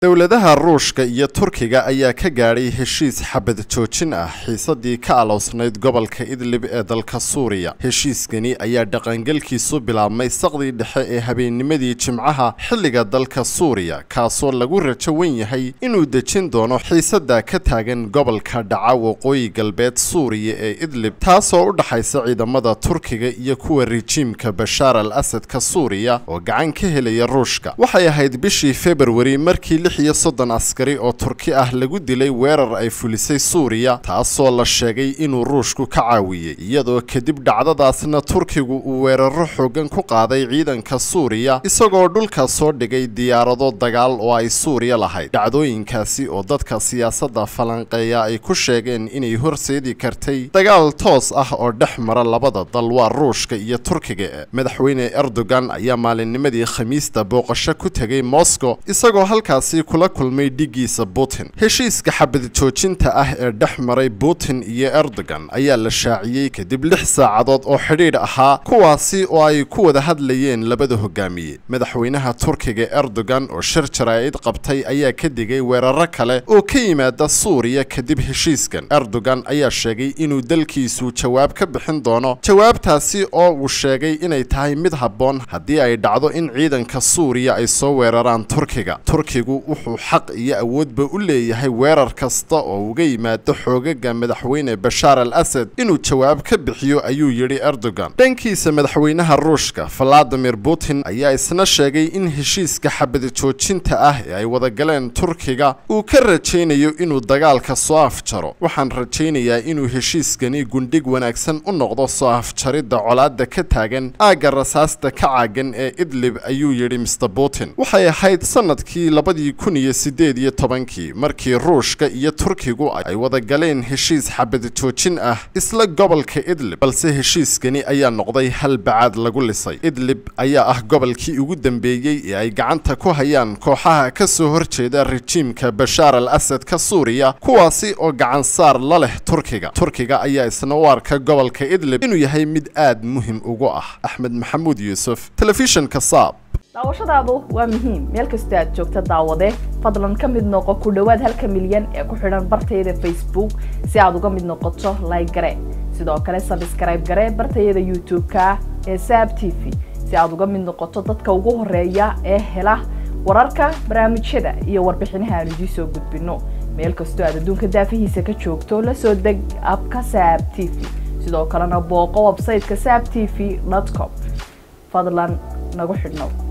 dowladaha ruushka iyo turkiga ayaa ka gaadhay heshiis xabad joojin ah xiisadii ka aloosnayd gobolka idlib ee dalka suuriya heshiiskani ayaa dhaqangelkiisu bilaabmay saqdii dhexe ee habeennimadii jimcaha xilliga dalka suuriya kaasoo lagu rajo wen yahay inuu dejin doono xiisada ka taagan gobolka dhaca waqooyi galbeed suuriya ee idlib taasoo u dhaxaysa ciidamada turkiga iyo kuwa rijiimka bashaar al asadka suuriya oo gacan ka helaya ruushka waxay ahayd bishii februari markii lix iyo soddon askari oo turki ah lagu dilay weerar ay fulisay suuriya taasoo la sheegay inuu ruushku ka caawiyey iyadoo kadib dhacdadaasna turkigu uu weeraro xoogan ku qaaday ciidanka suuriya isagoo dhulka soo dhigay diyaarado dagaal oo ay suuriya lahayd dhacdooyinkaasi oo dadka siyaasadda falanqeeya ay ku sheegeen inay horseedi kartay dagaal toos ah oo dhex mara labada dal waa ruushka iyo turkiga madaxweyne erdogan ayaa maalinnimadii khamiista booqasho ku tegay moscow isagoo halkaasi kula kulmay dhigiisa putin heshiiska xabad joojinta ah ee dhex maray putin iyo erdogan ayaa la shaaciyey kadib lix saacadood oo xidhiidh ahaa kuwaasi oo ay ku wada hadlayeen labada hogaamiye madaxweynaha turkiga erdogan oo shir jaraa'id qabtay ayaa ka digay weeraro kale oo ka yimaada suuriya kadib heshiiskan erdogan ayaa sheegay inuu dalkiisu jawaab ka bixin doono jawaabtaasi oo uu sheegay inay tahay mid habboon haddii ay dhacdo in ciidanka suuriya ay soo weeraraan turkiga turkigu wuxuu xaq iyo awoodba u leeyahay weerar kasta oo uga yimaado xoogaga madaxweyne bashaar al asad inuu jawaab ka bixiyo ayuu yidhi erdogan dhankiisa madaxweynaha ruushka valadimir putin ayaa isna sheegay in heshiiska xabad joojinta ah ee ay wadagaleen turkiga uu ka rajaynayo inuu dagaalka soo afjaro waxaan rajaynayaa inuu heshiiskani gundhig wanaagsan u noqdo soo afjaridda colaadda ka taagan aagga rasaasta ka caagan ee idlib ayuu yidhi mr putin waxay ahayd sanadkii labadii kun iyo siddeed iyo tobankii markii ruushka iyo turkigu ay wadagaleen heshiis xabad joojin ah isla gobolka idlib balse heshiiskani ayaa noqday hal bacaad lagu lisay idlib ayaa ah gobolkii ugu dambeeyey ee ay gacanta ku hayaan kooxaha ka soo horjeeda rejiimka bashaar al asadka suuriya kuwaasi oo gacan saar la leh turkiga turkiga ayaa isna u arka gobolka idlib inuu yahay mid aad muhim ugu ah axmed maxamuud yuusuf telefishinka saab daawashadaadu waa muhiim meel kastoo aad joogta daawade fadlan ka mid noqo ku dhowaad halka milyan ee ku xidhan bartayada facebook si aad uga mid noqoto like gare sidoo kale sabskrayb gare bartayada youtube-ka ee saab t v si aad uga mid noqoto dadka ugu horeeya ee hela wararka barnaamijyada iyo warbixinaha aan idiin soo gudbino meel kastoo aad adduunka daafihiisa ka joogto la soo deg abka saab t v sidoo kalena booqo websayteka saab t v com fadlan nagu xidhnow